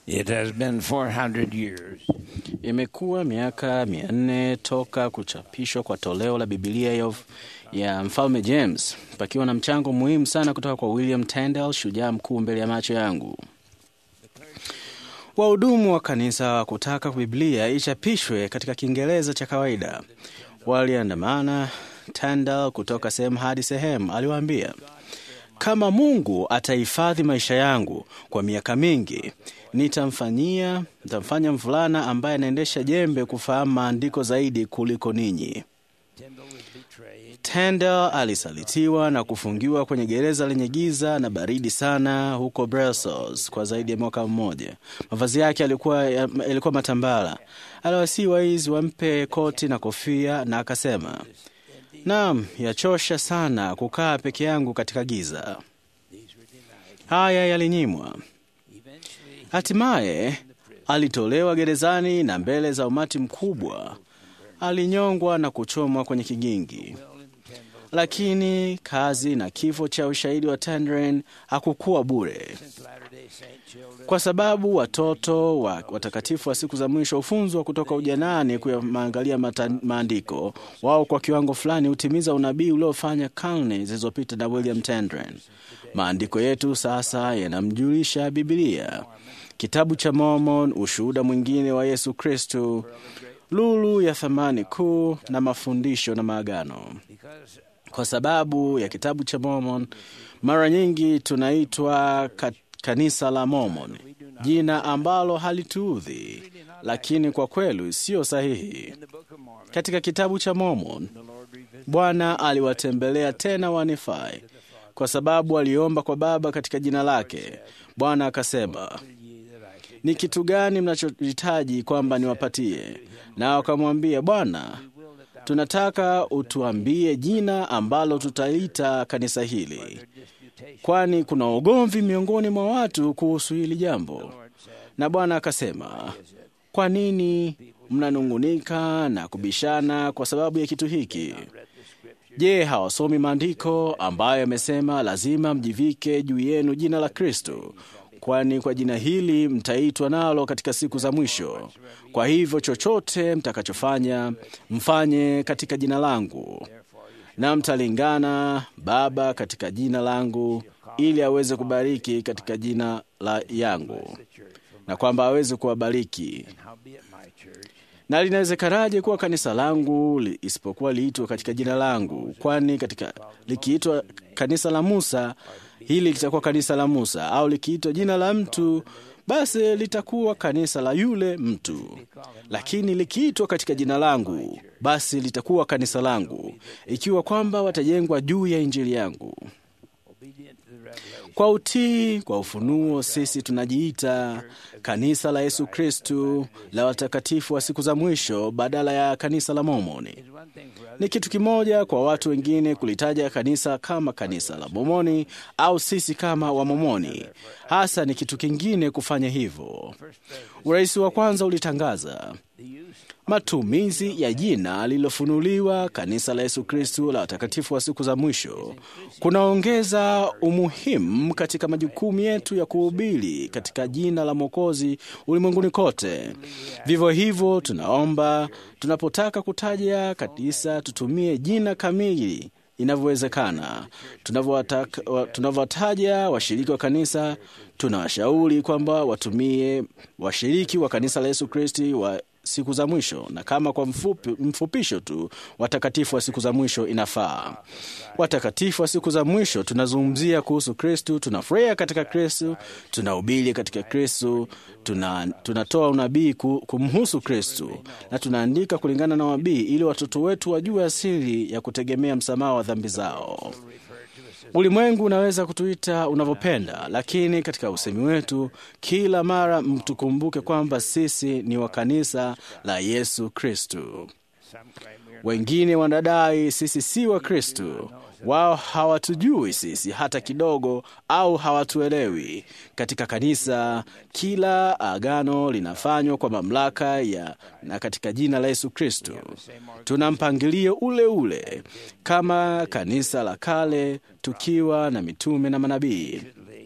It has been 400 years Imekuwa miaka mia nne toka kuchapishwa kwa toleo la Bibilia ya, ya mfalme James, pakiwa na mchango muhimu sana kutoka kwa William Tyndale, shujaa mkuu mbele ya macho yangu. Wahudumu wa kanisa kutaka Biblia ichapishwe katika Kiingereza cha kawaida waliandamana Tyndale kutoka sehemu hadi sehemu. Aliwaambia, kama Mungu atahifadhi maisha yangu kwa miaka mingi, nitamfanyia nitamfanya mvulana ambaye anaendesha jembe kufahamu maandiko zaidi kuliko ninyi. Tyndale alisalitiwa na kufungiwa kwenye gereza lenye giza na baridi sana huko Brussels kwa zaidi ya mwaka mmoja. Mavazi yake yalikuwa, yalikuwa matambara. Aliwasihi waizi wampe koti na kofia, na akasema, naam, yachosha sana kukaa peke yangu katika giza. Haya yalinyimwa. Hatimaye alitolewa gerezani na mbele za umati mkubwa alinyongwa na kuchomwa kwenye kigingi. Lakini kazi na kifo cha ushahidi wa Tyndale hakukuwa bure, kwa sababu watoto wa watakatifu wa siku za mwisho hufunzwa kutoka ujanani kuyaangalia maandiko. Wao kwa kiwango fulani hutimiza unabii uliofanya karne zilizopita na William Tyndale. Maandiko yetu sasa yanamjulisha Biblia, kitabu cha Mormon, ushuhuda mwingine wa Yesu Kristo, lulu ya thamani kuu na mafundisho na maagano. Kwa sababu ya kitabu cha Mormon, mara nyingi tunaitwa ka, kanisa la Mormon, jina ambalo halituudhi, lakini kwa kweli sio sahihi. Katika kitabu cha Mormon, Bwana aliwatembelea tena Wanifai kwa sababu aliomba kwa Baba katika jina lake. Bwana akasema, ni kitu gani mnachohitaji kwamba niwapatie? Nao wakamwambia, Bwana, tunataka utuambie jina ambalo tutaita kanisa hili, kwani kuna ugomvi miongoni mwa watu kuhusu hili jambo. Na Bwana akasema, kwa nini mnanung'unika na kubishana kwa sababu ya kitu hiki? Je, hawasomi maandiko ambayo yamesema lazima mjivike juu yenu jina la Kristo, kwani kwa jina hili mtaitwa nalo katika siku za mwisho. Kwa hivyo chochote mtakachofanya mfanye katika jina langu, na mtalingana Baba katika jina langu, ili aweze kubariki katika jina la yangu, na kwamba aweze kuwabariki na linawezekanaje kuwa kanisa langu li, isipokuwa liitwa katika jina langu? Kwani katika likiitwa kanisa la Musa, hili litakuwa kanisa la Musa, au likiitwa jina la mtu, basi litakuwa kanisa la yule mtu. Lakini likiitwa katika jina langu, basi litakuwa kanisa langu, ikiwa kwamba watajengwa juu ya injili yangu. Kwa utii kwa ufunuo, sisi tunajiita kanisa la Yesu Kristu la watakatifu wa siku za mwisho badala ya kanisa la Mormoni. Ni kitu kimoja kwa watu wengine kulitaja kanisa kama kanisa la Mormoni au sisi kama Wamomoni. Hasa ni kitu kingine kufanya hivyo. Urais wa kwanza ulitangaza matumizi ya jina lililofunuliwa kanisa la Yesu Kristu la watakatifu wa siku za mwisho kunaongeza umuhimu katika majukumu yetu ya kuhubiri katika jina la Mwokozi ulimwenguni kote. Vivyo hivyo, tunaomba tunapotaka kutaja kanisa tutumie jina kamili inavyowezekana. Tunavyowataja washiriki wa kanisa, tunawashauri kwamba watumie washiriki wa kanisa la Yesu Kristi wa siku za mwisho, na kama kwa mfupi, mfupisho tu watakatifu wa siku za mwisho inafaa. Watakatifu wa siku za mwisho tunazungumzia kuhusu Kristu, tunafurahia katika Kristu, tunahubiri katika Kristu, tuna, tunatoa unabii kumhusu Kristu na tunaandika kulingana na wabii, ili watoto wetu wajue asili ya kutegemea msamaha wa dhambi zao. Ulimwengu unaweza kutuita unavyopenda, lakini katika usemi wetu kila mara mtukumbuke kwamba sisi ni wa kanisa la Yesu Kristu. Wengine wanadai sisi si wa Kristu. Wao hawatujui sisi hata kidogo, au hawatuelewi. Katika kanisa, kila agano linafanywa kwa mamlaka ya na katika jina la Yesu Kristo. Tuna mpangilio ule ule kama kanisa la kale, tukiwa na mitume na manabii.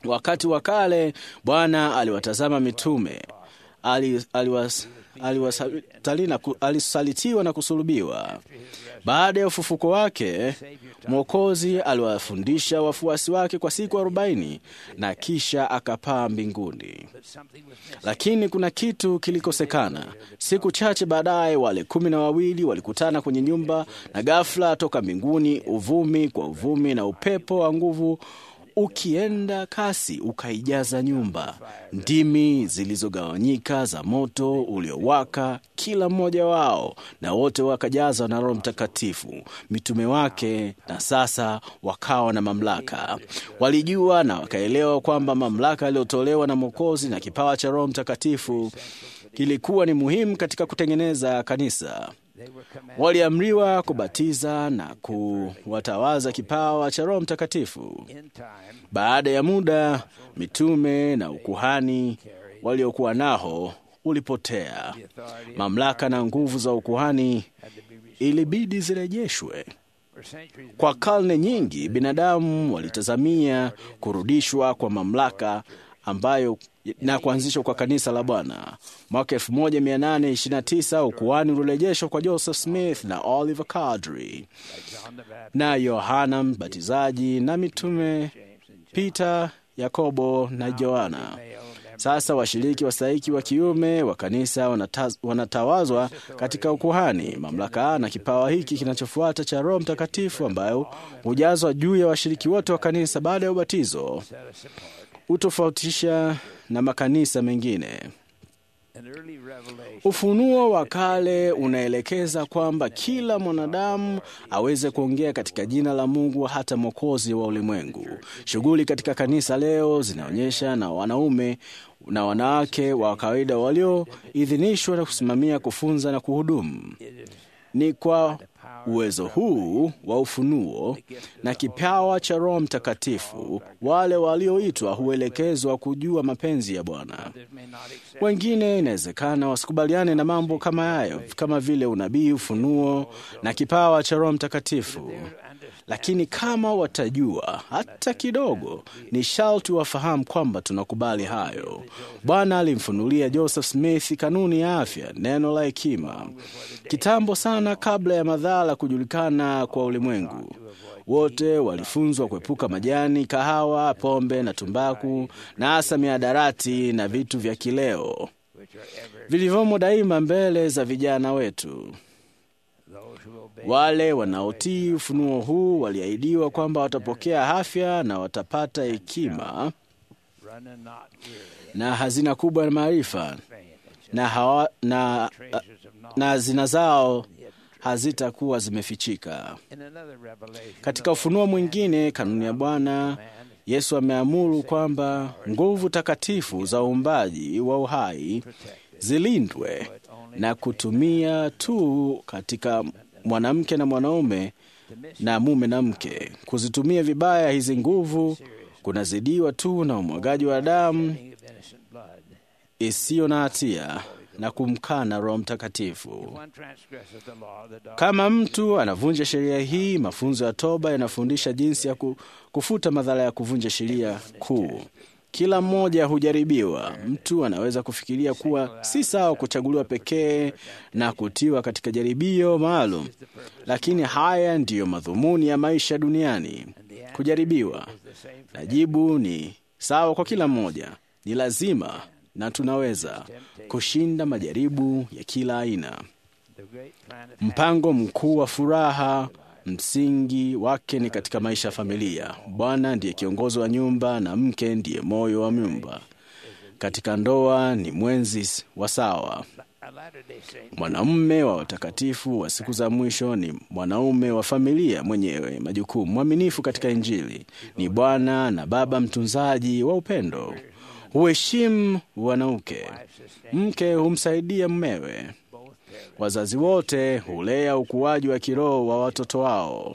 Wakati wa kale Bwana aliwatazama mitume, ali- aliwas- aliwasali na ku- alisalitiwa na kusulubiwa. Baada ya ufufuko wake, Mwokozi aliwafundisha wafuasi wake kwa siku arobaini na kisha akapaa mbinguni. Lakini kuna kitu kilikosekana. Siku chache baadaye, wale kumi na wawili walikutana kwenye nyumba, na ghafla toka mbinguni uvumi kwa uvumi na upepo wa nguvu ukienda kasi ukaijaza nyumba. Ndimi zilizogawanyika za moto uliowaka kila mmoja wao, na wote wakajazwa na Roho Mtakatifu, mitume wake, na sasa wakawa na mamlaka. Walijua na wakaelewa kwamba mamlaka yaliyotolewa na Mwokozi na kipawa cha Roho Mtakatifu kilikuwa ni muhimu katika kutengeneza kanisa. Waliamriwa kubatiza na kuwatawaza kipawa cha Roho Mtakatifu. Baada ya muda, mitume na ukuhani waliokuwa nao ulipotea. Mamlaka na nguvu za ukuhani ilibidi zirejeshwe. Kwa karne nyingi, binadamu walitazamia kurudishwa kwa mamlaka ambayo na kuanzishwa kwa kanisa la Bwana. Mwaka 1829 ukuhani ulirejeshwa kwa Joseph Smith na Oliver Cowdery na Yohana Mbatizaji na mitume Peter, Yakobo na Yohana. Sasa washiriki wastahiki wa kiume wa kanisa wanataz, wanatawazwa katika ukuhani. Mamlaka na kipawa hiki kinachofuata cha Roho Mtakatifu ambayo hujazwa juu ya washiriki wote wa kanisa baada ya ubatizo hutofautisha na makanisa mengine. Ufunuo wa kale unaelekeza kwamba kila mwanadamu aweze kuongea katika jina la Mungu, hata mwokozi wa ulimwengu. Shughuli katika kanisa leo zinaonyesha na wanaume na wanawake wa kawaida walioidhinishwa na kusimamia, kufunza na kuhudumu. Ni kwa uwezo huu wa ufunuo na kipawa cha Roho Mtakatifu wale walioitwa huelekezwa kujua mapenzi ya Bwana. Wengine inawezekana wasikubaliane na mambo kama hayo, kama vile unabii, ufunuo na kipawa cha Roho Mtakatifu, lakini kama watajua hata kidogo, ni sharti wafahamu kwamba tunakubali hayo. Bwana alimfunulia Joseph Smith kanuni ya afya, neno la hekima, kitambo sana kabla ya madhara kujulikana kwa ulimwengu. Wote walifunzwa kuepuka majani, kahawa, pombe na tumbaku, na hasa miadarati na vitu vya kileo vilivyomo daima mbele za vijana wetu. Wale wanaotii ufunuo huu waliahidiwa kwamba watapokea afya na watapata hekima na hazina kubwa ya maarifa na, hawa, na, na hazina zao hazitakuwa zimefichika. Katika ufunuo mwingine, kanuni ya Bwana Yesu ameamuru kwamba nguvu takatifu za uumbaji wa uhai zilindwe na kutumia tu katika mwanamke na mwanaume na mume na mke. Kuzitumia vibaya hizi nguvu kunazidiwa tu na umwagaji wa damu isiyo na hatia na kumkana Roho Mtakatifu. Kama mtu anavunja sheria hii, mafunzo ya toba yanafundisha jinsi ya kufuta madhara ya kuvunja sheria kuu. Kila mmoja hujaribiwa. Mtu anaweza kufikiria kuwa si sawa kuchaguliwa pekee na kutiwa katika jaribio maalum, lakini haya ndiyo madhumuni ya maisha duniani, kujaribiwa. Na jibu ni sawa kwa kila mmoja, ni lazima na tunaweza kushinda majaribu ya kila aina. Mpango mkuu wa furaha msingi wake ni katika maisha ya familia. Bwana ndiye kiongozi wa nyumba na mke ndiye moyo wa nyumba. Katika ndoa ni mwenzi wa sawa. Mwanamume wa watakatifu wa siku za mwisho ni mwanaume wa familia mwenyewe majukumu, mwaminifu katika Injili, ni bwana na baba mtunzaji wa upendo, huheshimu wanauke, mke humsaidia mmewe. Wazazi wote hulea ukuaji wa kiroho wa watoto wao.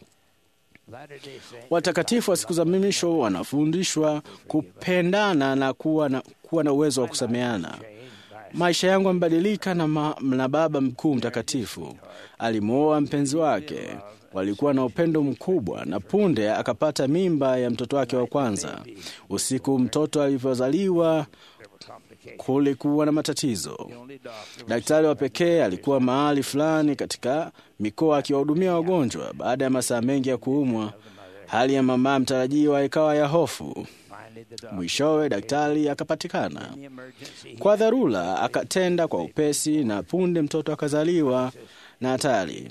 Watakatifu wa siku za mwisho wanafundishwa kupendana na kuwa na, kuwa na uwezo wa kusameana. Maisha yangu yamebadilika na, ma, na Baba mkuu mtakatifu. Alimwoa mpenzi wake, walikuwa na upendo mkubwa, na punde akapata mimba ya mtoto wake wa kwanza. Usiku mtoto alivyozaliwa, kulikuwa na matatizo. Daktari wa pekee alikuwa mahali fulani katika mikoa akiwahudumia wagonjwa. Baada ya masaa mengi ya kuumwa, hali ya mama mtarajiwa ikawa ya hofu. Mwishowe daktari akapatikana kwa dharura, akatenda kwa upesi, na punde mtoto akazaliwa na hatari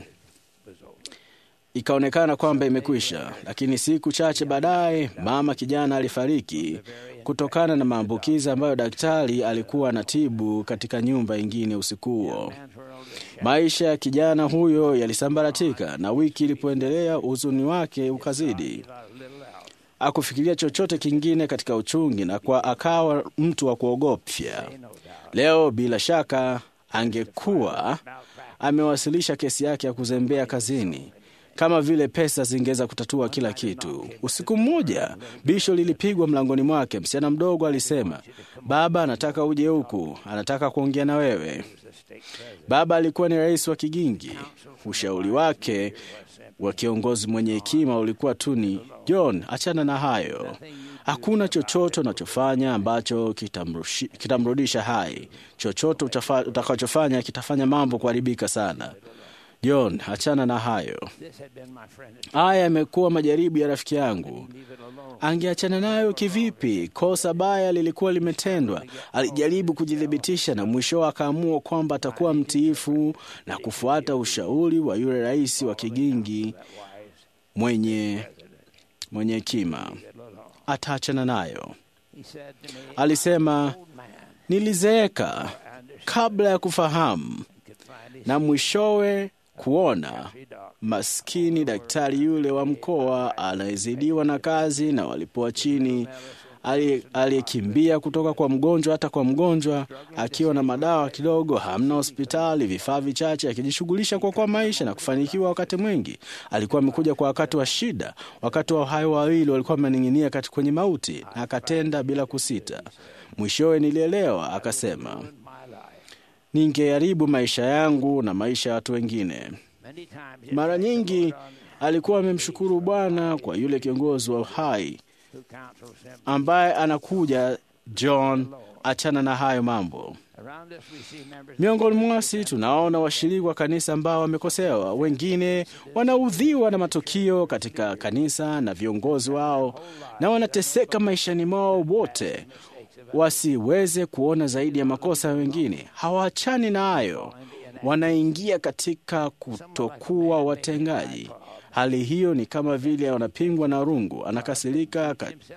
ikaonekana kwamba imekwisha. Lakini siku chache baadaye, mama kijana alifariki kutokana na maambukizi ambayo daktari alikuwa anatibu katika nyumba ingine usiku huo. Maisha ya kijana huyo yalisambaratika, na wiki ilipoendelea, huzuni wake ukazidi. Akufikiria chochote kingine katika uchungi, na kwa akawa mtu wa kuogopya. Leo bila shaka angekuwa amewasilisha kesi yake ya kuzembea kazini kama vile pesa zingeweza kutatua kila kitu. Usiku mmoja bisho lilipigwa mlangoni mwake. Msichana mdogo alisema, baba anataka uje huku, anataka kuongea na wewe. Baba alikuwa ni rais wa Kigingi. Ushauri wake wa kiongozi mwenye hekima ulikuwa tu ni John, achana na hayo. Hakuna chochote unachofanya ambacho kitamrudisha hai. Chochote utakachofanya kitafanya mambo kuharibika sana. John, achana na hayo. Haya yamekuwa majaribu ya rafiki yangu. Angeachana nayo kivipi? Kosa baya lilikuwa limetendwa. Alijaribu kujithibitisha na mwisho akaamua kwamba atakuwa mtiifu na kufuata ushauri wa yule rais wa Kigingi mwenye mwenye hekima. Ataachana nayo. Alisema, nilizeeka kabla ya kufahamu na mwishowe kuona maskini daktari yule wa mkoa anayezidiwa na kazi na walipoa chini, aliyekimbia kutoka kwa mgonjwa hata kwa mgonjwa, akiwa na madawa kidogo, hamna hospitali, vifaa vichache, akijishughulisha kwa kwa maisha na kufanikiwa. Wakati mwingi alikuwa amekuja kwa wakati wa shida, wakati wa hayo wawili walikuwa wamening'inia kwenye mauti, na akatenda bila kusita. Mwishowe nilielewa, akasema ningeharibu maisha yangu na maisha ya watu wengine. Mara nyingi alikuwa amemshukuru Bwana kwa yule kiongozi wa uhai ambaye anakuja, John, achana na hayo mambo. Miongoni mwasi tunaona washiriki wa kanisa ambao wamekosewa, wengine wanaudhiwa na matukio katika kanisa na viongozi wao, na wanateseka maishani mwao wote wasiweze kuona zaidi ya makosa ya wengine. Hawaachani na hayo, wanaingia katika kutokuwa watengaji. Hali hiyo ni kama vile wanapingwa na rungu, anakasirika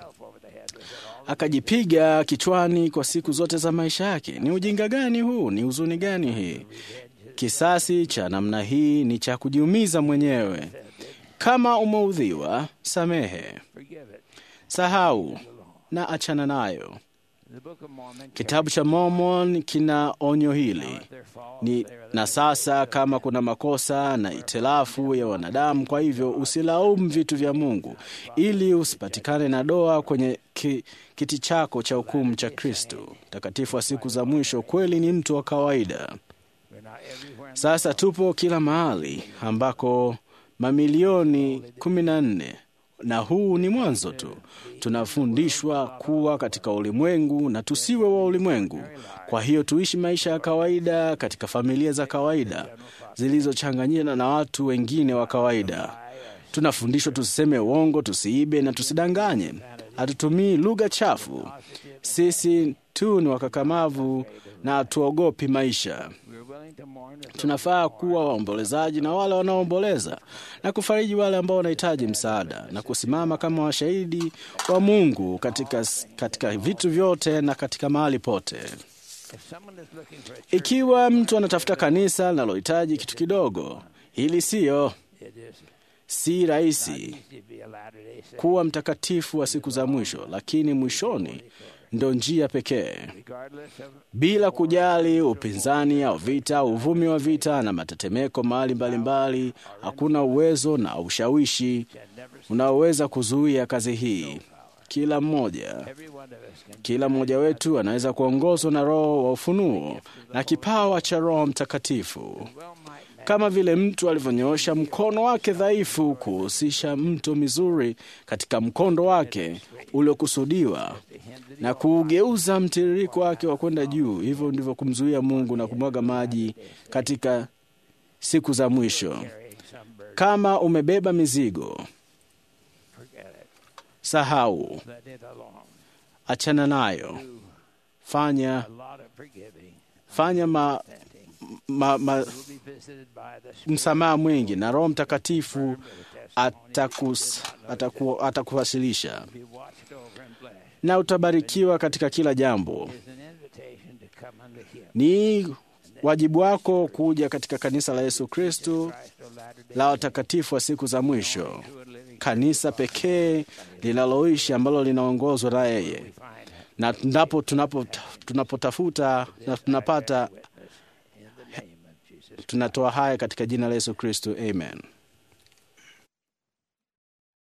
akajipiga kichwani kwa siku zote za maisha yake. Ni ujinga gani huu? Ni huzuni gani hii? Kisasi cha namna hii ni cha kujiumiza mwenyewe. Kama umeudhiwa, samehe, sahau na achana nayo. Kitabu cha Mormon kina onyo hili ni, na sasa kama kuna makosa na itilafu ya wanadamu, kwa hivyo usilaumu vitu vya Mungu ili usipatikane na doa kwenye ki, kiti chako cha hukumu cha Kristo takatifu wa siku za mwisho. Kweli ni mtu wa kawaida. Sasa tupo kila mahali ambako mamilioni kumi na nne na huu ni mwanzo tu. Tunafundishwa kuwa katika ulimwengu na tusiwe wa ulimwengu. Kwa hiyo tuishi maisha ya kawaida katika familia za kawaida zilizochanganyana na watu wengine wa kawaida. Tunafundishwa tusiseme uongo, tusiibe na tusidanganye. Hatutumii lugha chafu. Sisi tu ni wakakamavu na hatuogopi maisha. Tunafaa kuwa waombolezaji na wale wanaoomboleza na kufariji wale ambao wanahitaji msaada na kusimama kama washahidi wa Mungu katika, katika vitu vyote na katika mahali pote. Ikiwa mtu anatafuta kanisa linalohitaji kitu kidogo, hili siyo si rahisi kuwa mtakatifu wa siku za mwisho, lakini mwishoni ndo njia pekee, bila kujali upinzani au vita, uvumi wa vita na matetemeko mahali mbalimbali. Hakuna uwezo na ushawishi unaoweza kuzuia kazi hii. kila mmoja Every one of us can kila mmoja wetu anaweza kuongozwa na roho wa ufunuo na kipawa cha roho mtakatifu well might kama vile mtu alivyonyoosha mkono wake dhaifu kuhusisha mto mizuri katika mkondo wake uliokusudiwa na kuugeuza mtiririko wake wa kwenda juu. Hivyo ndivyo kumzuia Mungu na kumwaga maji katika siku za mwisho. carrying some burden. Kama umebeba mizigo, Forget it. sahau, Let it alone. achana nayo, Do fanya a lot of forgiving. fanya ma, Repenting. ma, ma, You'll be visited by the Spirit. msamaha mwingi na Roho Mtakatifu with the testimony. atakus, ataku, atakuwasilisha Be watched over and blessed. na utabarikiwa katika kila jambo. It is an invitation to come unto Him. Ni wajibu wako kuja katika kanisa la Yesu Kristo Christ of Latter-day la watakatifu wa siku za mwisho, true and living kanisa pekee linaloishi ambalo linaongozwa na yeye, we find it na ndapo tunapo tunapotafuta na tunapata, witness in the name of Jesus. tunatoa haya katika jina la Yesu Kristo, amen.